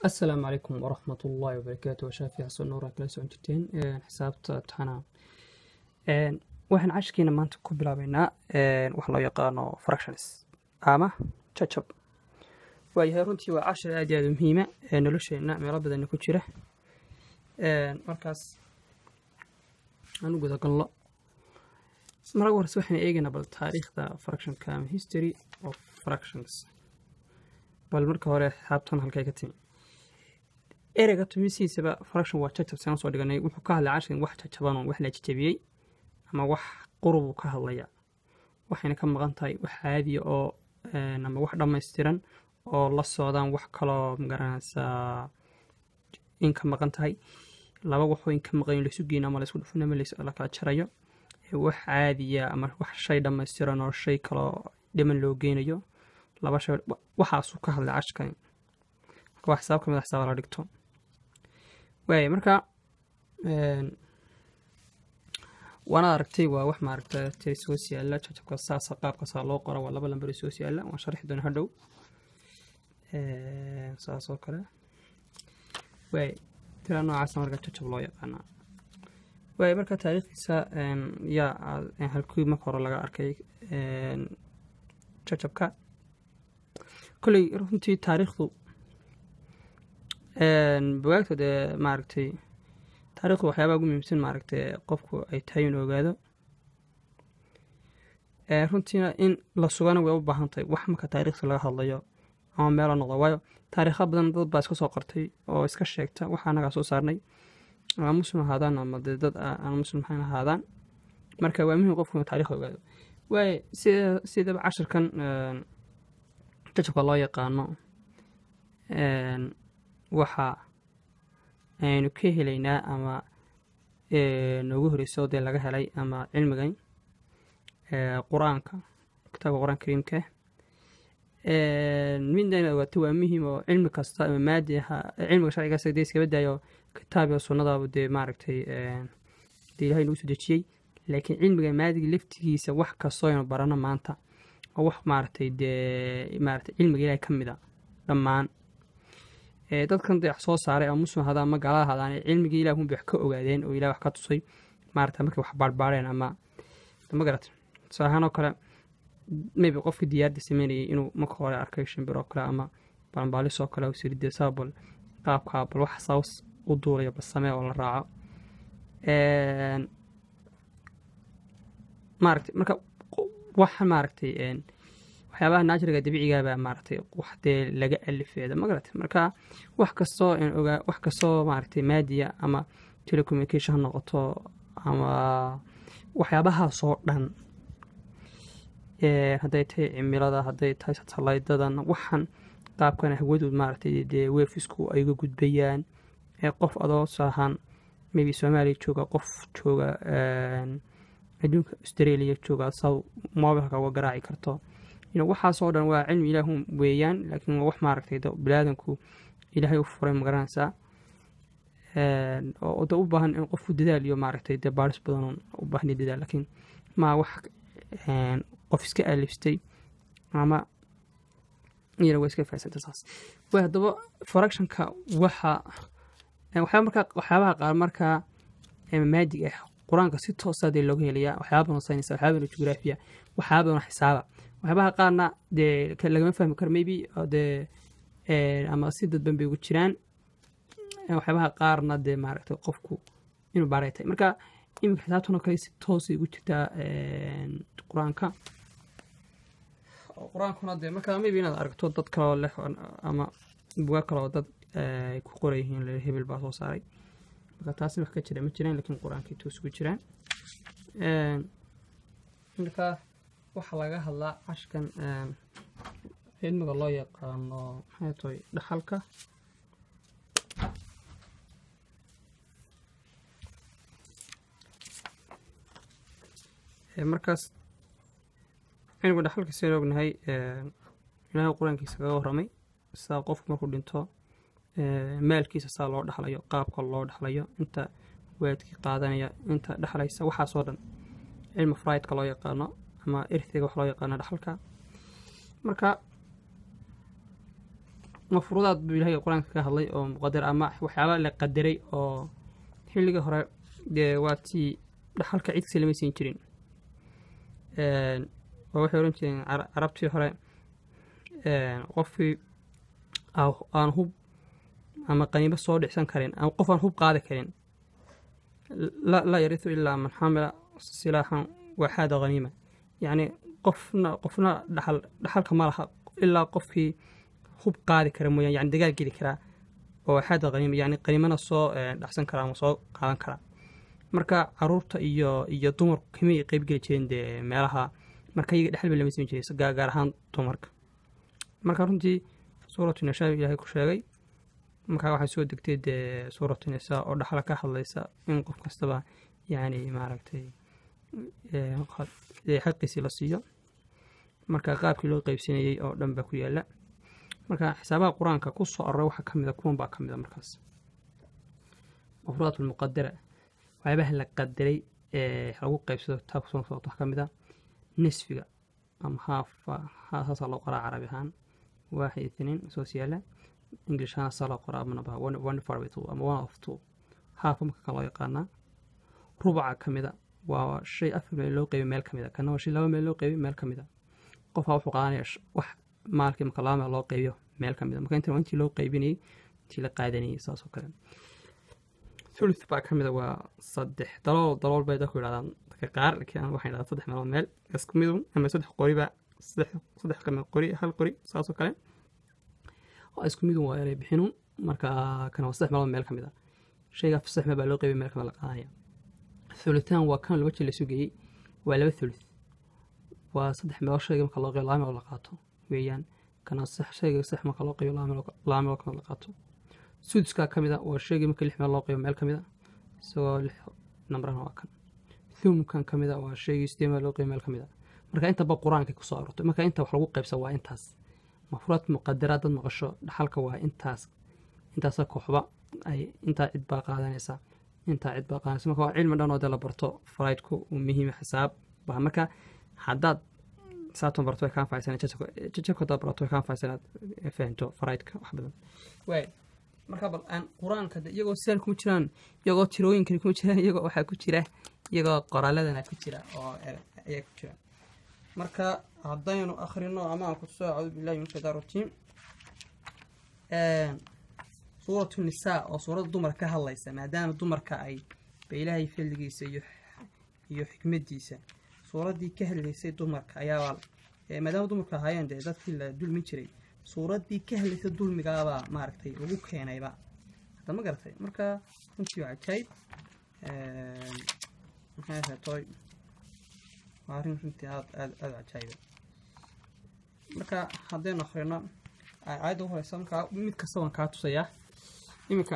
asalaamu calaykum waraxmat ullaahi wabarakaatu waa shaafi xasan nuur aa kala socon jirteen xisaabta taxanaa waxaan cashkiina maanta ku bilaabeynaa waxa loo yaqaano fractions ama jajab waayahay runtii waa cashir aad iyo aad u muhiima ee nolosheenna meelo badanna ku jira markaas aan u gudagalno marka horese waxaan eegaynaa bal taariikhda fractionka ama history of fractions bal marka hore xisaabtan halkay ka timi ereyga tumisiisaba fraction waa jajab saan soo dhiganay wuxuu ka hadlay cashigan wax jajabanoo wax la jajabiyey ama wax qurubuu ka hadlaya waxayna ka maqan tahay wax caadiya oo ama wax dhammaystiran oo la socdaan wax kaloo magaranaysaa in ka maqan tahay laba waxoo in ka maqan laisu geyno ama laisku dhufin ama la kala jarayo wax caadiya ama wax shay dhammaystiran oo shay kaloo dhiman loo geynayo laba shay waxaasuu ka hadlay cashkani marka waa xisaab ka mid a xisaaba la dhigto waaya marka waana aragtay waa wax maaragta tiri soos yaalla jajabka saasa qaabkaasaa loo qora waa laba lambar soos yaalla waan sharxi doona hadhow saas oo kale waaya tira noocaasa marka jajab loo yaqaanaa waaya marka taariikhdiisa yaa halkii marka hore laga arkay jajabka kolley runtii taariikhdu bugaagta dee maaragtay taarikhdu waxyaabaha ugu muhiimsan maaragtay qofku ay tahay in ogaado runtiina in la sugana way u baahan tahay wax marka taariikhda laga hadlayo ama meelo noqdo waayo taariikha badan dad baa iska soo qortay oo iska sheegta waxa anagaa soo saarnay ama muslim ahaadaan ama dee dad aan muslim ahayn ahaadaan marka waa muhim qofku inuu taarikhda ogaado waaye sida sidaba cashirkan jajabka loo yaqaano waxa aynu ka helaynaa ama noogu horeyso dee laga helay ama cilmigan qur-aanka kitaabka qur-aanka kariimka midna inaad ogaato waa muhiim oo cilmi kasta ama maadi cilmiga sharcigaas dee iskaba daayo kitaab iyo sunnadaaba dee maaragtay dee ilahay nagu soo dejiyey laakiin cilmiga maadiga laftigiisa wax kastoo aynu barano maanta oo wax maaragtay dee maaragtay cilmiga ilahay ka mid a dhammaan dadkan dee wax soo saaray ama muslim hadaan ama gaalada hadaan cilmigii ilah unbay wax ka ogaadeen oo ilah wax ka tusay maarata markay wax baarbaareen ama ma garat tusaale ahaan oo kale maybe qofkii diyaarda sameynayay inuu marka hore arkay shimbir oo kale ama balanbaalis oo kale siridee sababal qaabkaa bal wax saws u duulaya bal samee oo la raaco maaragtay marka waxa maaragtay waxyaabaha naajiriga dabiicigaabaa maaragtay wax dee laga alifeeda ma garatay marka wax kastoo ogaa wax kastoo maaragtay maadiya ama telecommunication ha noqoto ama waxyaabahaasoo dhan hadday tahay cimilada hadday tahay satalaydadan waxaan qaabkan hawadood maaragtay dee weefisku ay uga gudbayaan qof adoo saahan maybe soomaaliya jooga qof jooga adduunka australia jooga saw mobilka uga garaaci karto waxaasoo dhan waa cilmi ilaahun weeyaan laakiin waa wax maaragtay bilaadanku ilaahay u furay magaranaysaa oo da u baahan in qofku dadaal iyo maaragtay dee baaris badan u baahna dadaal laakiin maa wax qof iska alifstay ama iyana waa iska fahansanta saas way haddaba fractionka waxa waxyaaba markaa waxyaabaha qaar markaa maadig ah qur-aanka si toosa dee looga helayaa waxyaaba badan saynaysa waxyaaba badan jugraafiya waxyaaba badan xisaaba waxyaabaha qaarna dee lagama fahmi karo maybe dee ama si dadban bay ugu jiraan waxyaabaha qaarna dee maaragtay qofku inuu baaray tahay marka iminka xisaabtan oo kale si toosay ugu jirtaa qur-aanka qur-aankuna dee marka maybe inaad aragto dad kaloo leh ama bugaa kaloo dad ay ku qoran yihiin hebel baa soo saaray marka taasna wax ka jira ma jiraan lakiin qur-aankay toos ugu jiraan marka waxaa laga hadlaa cashkan cilmiga loo yaqaano maxay tahay dhaxalka markaas cilmiga dhaxalka sidaan ognahay ilaahay qur-aankiisa kaga warramay sidaa qofku markuu dhinto maalkiisa saa loo dhexlayo qaabka loo dhexlayo inta waadkii qaadanaya inta dhexlaysa waxaasoo dhan cilmi fraidka loo yaqaano ama irtiga wax loo yaqaano dhaxalka marka mafruudaad buu ilaahay qur-aanka ka hadlay oo muqadar ama waxyaaba la qadaray oo xilligii hore dee waa tii dhaxalka cidkasi lama siin jirin oo waxay ohan jireen cara- carabtii hore qofkii aa- aan hub ama qaniimo soo dhicsan karin ama qof aan hub qaadi karin la laa yarisu ilaa man xamila silaaxan waxaada haniima yacni qofna qofna dhaxal dhaxalka ma laha ilaa qofkii hub qaadi kara mooyaan yani dagaal geli karaa oo waxaada haniima yani qaniimana soo eh, dhacsan kara ama soo qaadan kara marka caruurta iyo iyo dumarku kamay qeyb geli jireen dee meelaha marka iyaga dhexal ba lama siin jiray gaar gaar ahaan dumarka marka runtii suuratu nishaa ilaahay ku sheegay markaa waxay soo degtay dee suuratu nisaa oo dhaxla ka hadlaysa in qof kastaba yani maaragtay ee, qa- ee, xaqiisii la siiyo marka qaabkii loo qeybsanayey oo dhan baa ku yaala marka xisaabaha qur-aanka ku soo aroray waxaa ka mida kuwan baa ka mida markaas mafruudaat lmuqadara waxyaabaha la qadaray ee lagu qeybsado kitaabka soo socota waxaa ka mid a nisfiga ama haafa saasaa loo qoraa carabi ahaan waaxid itniin soos yaala english ahaan saa loo qoraa amanaba one one far by two ama one of two haafa marka kan loo yaqaanaa rubaca ka mida waa shay afar meel loo qeybay meel ka mida kana waa shay laba meel loo qeybay meel ka mida qofaa wuxuu qaadanaya sh- wax maalkii marka laba meel loo qeybiyo meel ka mida marka intan waa intii loo qeybinayey intii la qaadanayey saas oo kale thuluth baa ka mida waa saddex dalool dalool bay dadku yidhahdaan dadka qaar laakiin anigu waxaan yidhahdaa saddex meelood meel isku midun ama saddex qoriba saddex saddex qame qori hal qori saas oo kale waa isku midun waa eray bixinun marka kana waa saddex meelood meel ka mid a shayga saddex meel baa loo qeybay meel ka mid la qaadanaya thuluthaan waa kan laba jir la sugayey waa laba thuluth waa saddex meelood shayga marka loo qeybo laba meelood la qaato weeyaan kana sax shayga sax marka loo qeybo laba meelood laba meelood ka mid la qaato suduskaa ka mid a waa shaygii marka lix meel loo qeybo meel ka mid a isagoo lix nambrana waa kan thumkan ka mid a waa shaygii sidee meel loo qeybo meel ka mid a marka intaba qur-aanka kusoo aroortay marka inta wax lagu qeybsa waa intaas mafruudaad muqadaraad dad maqasho dhaxalka waa intaas intaasa kooxba ay intaa cid baa qaadanaysa intaa cid baa qaadanaysa marka waa cilmi dhan oo dee la barto faraydku uu muhiima xisaab baa marka haddaad saatan barto way kaa anfacaysan jajabka haddaad barato way kaa anfacaysan inaad fahanto faraydka wax badan waay marka bal aan qur-aanka de iyagoo sidan kuma jiraan iyagoo tirooyinkani kuma jiraan iyagoo waxaa ku jira iyagoo qoraaladana ku jira oo er- ayaa ku jira marka haddaynu akhrino ama aan ku soo acuudu billahi min shaytaan rajiim suuratu nisaa oo suuradda dumarka ka hadlaysa maadaama dumarka ay ba ilaahay fadligiisa iyo iyo xikmadiisa suuraddii ka hadlaysay dumarka ayaabaa ee maadaama dumarka ahaayeen dee dadkii la dulmin jiray suuraddii ka hadlaysay dulmigaabaa maaragtay lagu keenayba hadda ma garatay marka runtii waa cajaayib maxay ahayd toy waa arrin runtii aad aad aad u cajaayiba marka haddaynu akhrino aayadda ugu horeysa markaa mid kasta waan kaa tusayaa iminka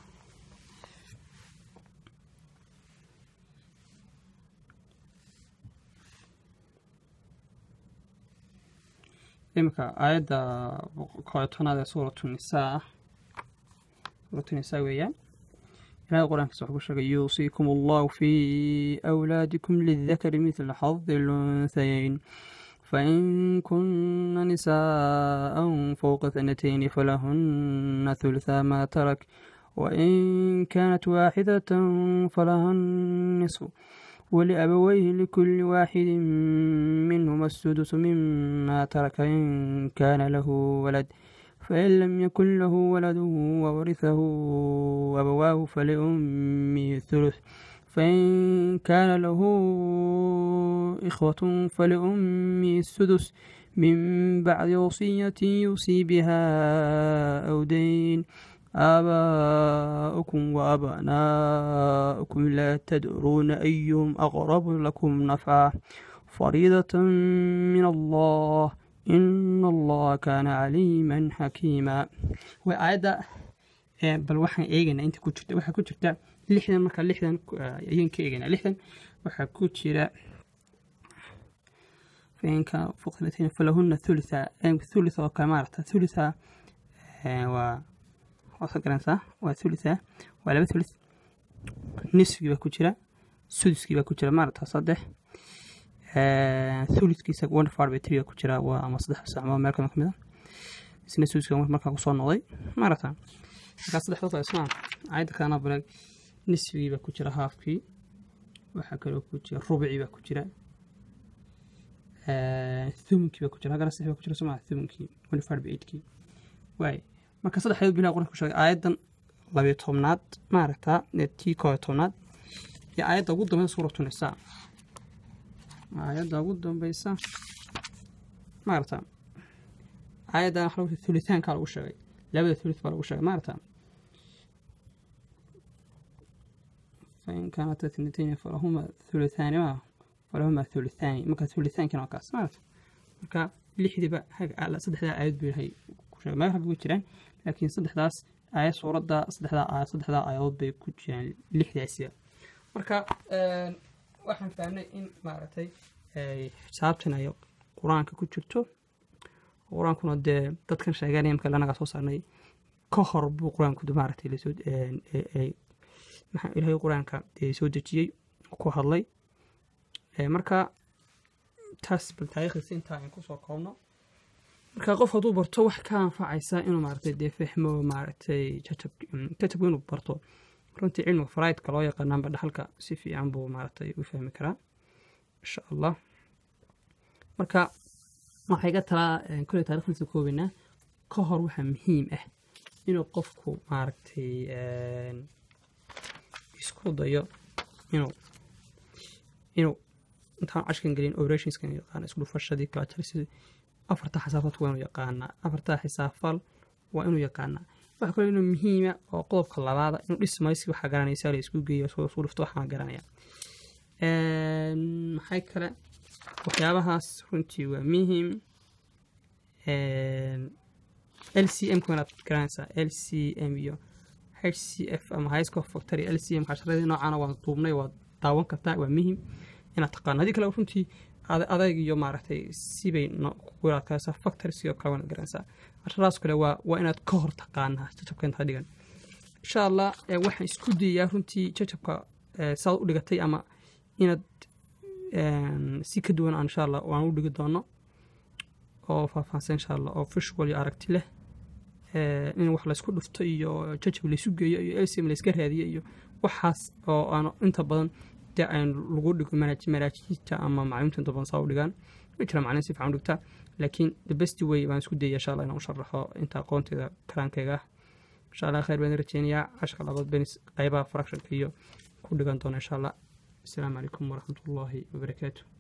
iminka aayadda koletanaad ee suuratu nisaa suuratu nisaa weeyaan ilaahay qur-aankiisa wuxuu ku sheegay yuusiikum allahu fi awlaadikum lidakari midla xadi lunhayayn فإن كن نساء فوق اثنتين فلهن ثلثا ما ترك وإن كانت واحدة فلها النصف ولأبويه لكل واحد منهما السدس مما ترك إن كان له ولد فإن لم يكن له ولد وورثه أبواه فلأمه الثلث فإن كان له إخوة فلأمه السدس من بعد وصية يوصي بها أو دين آباؤكم وأبناؤكم لا تدرون أيهم أقرب لكم نفعا فريضة من الله إن الله كان عليما حكيما وآية bal waxaan eegaynaa inta ku jirta waxaa ku jirta lixdan marka lixdan ayaan ka eegaynaa lixdan waxaa ku jira fainka fuqratain falahuna thulitha thulitha oo kale maarata thulitha waa waasa garanaysaa waa thulitha waa laba thulith nisfigii baa ku jira suduskii baa ku jira maarata saddex thulithkiisa one far by three baa ku jira waa ama saddex sacmo meel kama kamid a isna suuska markaa kusoo noqday maarata markaa saddexdood waa ismaa aayadda kalena balag nisfigii baa ku jira haafkii waxaa kaloo ku jira rubicii baa ku jira thumunkii baa ku jira haggana saddex baa ku jira somaa thumunkii one five by eightkii waay marka saddexdeed bilaha qur-aanka ku sheegay aayaddan labiyo tobnaad maaragtaa tii kooyo tobnaad iyo aayadda ugu dambeysa suuratu nisaa aayadda ugu dambeysa maaragta aayaddan waxa lagu thulithaankaa lagu sheegay labada thulith baa lagu sheegay maaragta fain kaanat ithnatayni falahuma thulithaani ma falahuma thulithaani marka thulithaankina waa kaas maaragta marka lixdiiba saddexdaa aayad buu yahay ku sheegay meel rabbi ku jiraan laakiin saddexdaas aayad suuradda saddexdaa aayad saddexdaa aayadood bay ku jiraan lixdaasiba marka waxaan fahnay in maaragtay xisaabtan ay qur-aanka ku jirto qur-aankuna dee dadkan sheeganaya marka lanaga soo saarnay ka hor buu qur-aanku maaragtay lasoo ilaahay qur-aanka soo dejiyey ku hadlay marka taas bal taariikhdiisa intaa aan kusoo koobno marka qof hadduu barto wax ka anfacaysa inuu maaragtay dee fahmo maaragtay jajabku inuu barto runtii cilmiga faraidka loo yaqaanaanba dhaxalka si fiican buu maaragtay u fahmi karaa insha allah marka waxaa iga talaa kole taarikhdiisa koobaynaa ka hor waxaa muhiim ah inuu qofku maaragtay isku dayo inuu inuu intaan cashkan gelin operationskan yaqaana isku dhufashadii kalajarsidii afarta xisaabtaadku waa inuu yaqaanaa afarta xisaabfal waa inuu yaqaanaa waxa kaloo inuu muhiima oo qodobka labaada inuu dhismaysi waxaa garanaysa la isku geeyo soo isku dhufto waxaan garanaya maxay kale waxyaabahaas runtii waa muhiim l c m inaad garanaysaa l c m iyo h c f ama high score factory l c m casharadii noocaana waa duubnay waa daawan kartaa waa muhiim inaad taqaano haddii kale runtii adayg iyo maaragtay sibay kugu adkaysaa factory sidoo kale waana garanaysaa casharadaas kale waa waa inaad ka hor taqaanaa jajabka intaa dhigan insha allah waxaan isku dayayaa runtii jajabka saad u dhigatay ama inaad si ka duwan insha allah waan u dhigi doono oo faahfaahsan insha allah oo visual iyo aragti leh in wax laysku dhufto iyo jajab laysu geeyo iyo lcm layska raadiyo iyo waxaas oo aan inta badan dee aan lagu dhigo manaajiinta ama macluumta inta badan saa u dhigaan ma jira maclin si fiican u dhigtaa laakiin the best way baan isku dayaya insha allah inaan u sharaxo inta aqoonteeda karaankayga ah insha allah khayr baan rajeynayaa cashka labaad benis qaybaha fractionka iyo ku dhigan doona insha allah asalaamu calaykum waraxmat ullaahi wabarakaatu